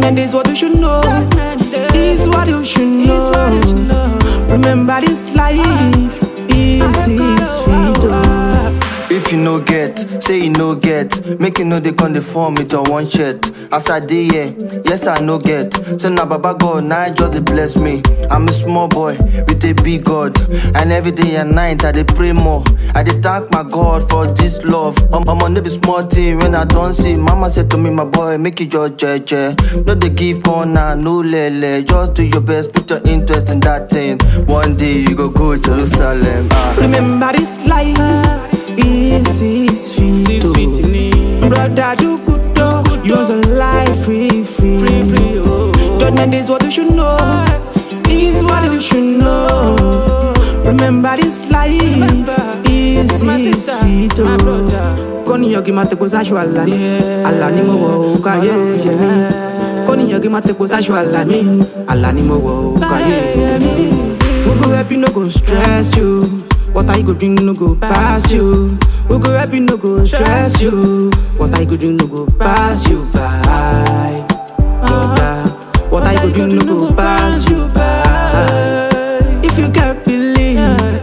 Judgment is what you should know. Is what you should know. Remember this life is is freedom. If you no get, say you no get. Make you know they come the form with your one shirt. As I did, yeah, yes I no get. Say na Baba God, now just dey bless me. I'm a small boy with a big God, and every day and night I dey pray more. I dey thank my God for this love. I'm, I'm on be small thing when I don't see. Mama said to me, my boy, make you just jeje. No dey give corner, no lele. Just do your best, put your interest in that thing. One day you go go Jerusalem. Ah. Remember this life is six feet. Six oh. feet in it. Brother, do good though. You want a life free, free. Free, free, oh. Judgment is what you should know. Is what you should know. Remember this life is My six sister, feet. my oh. brother. kọ́niyàn kí n máa tepo sáṣọ àlá mi Yeah. àlá ni mo wọ̀ ó káyé yẹ mí kọ́niyàn kí n máa tepo sáṣọ àlá mi àlá ni mo wọ̀ ó káyé yẹ mí. we go help you no go stress you water you go drink no go pass you we go help you no go stress you water you go drink no go pass you by brother water you go drink no go pass you by if you can believe.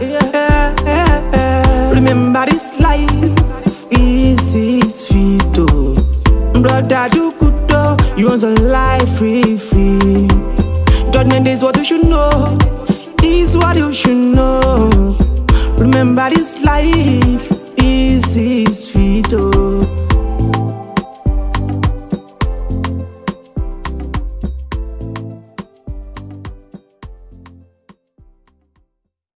Remember this life is six feet oh. Brother do good though You want a life free free Judgment is what you should know Is what you should know Remember this life is six feet oh.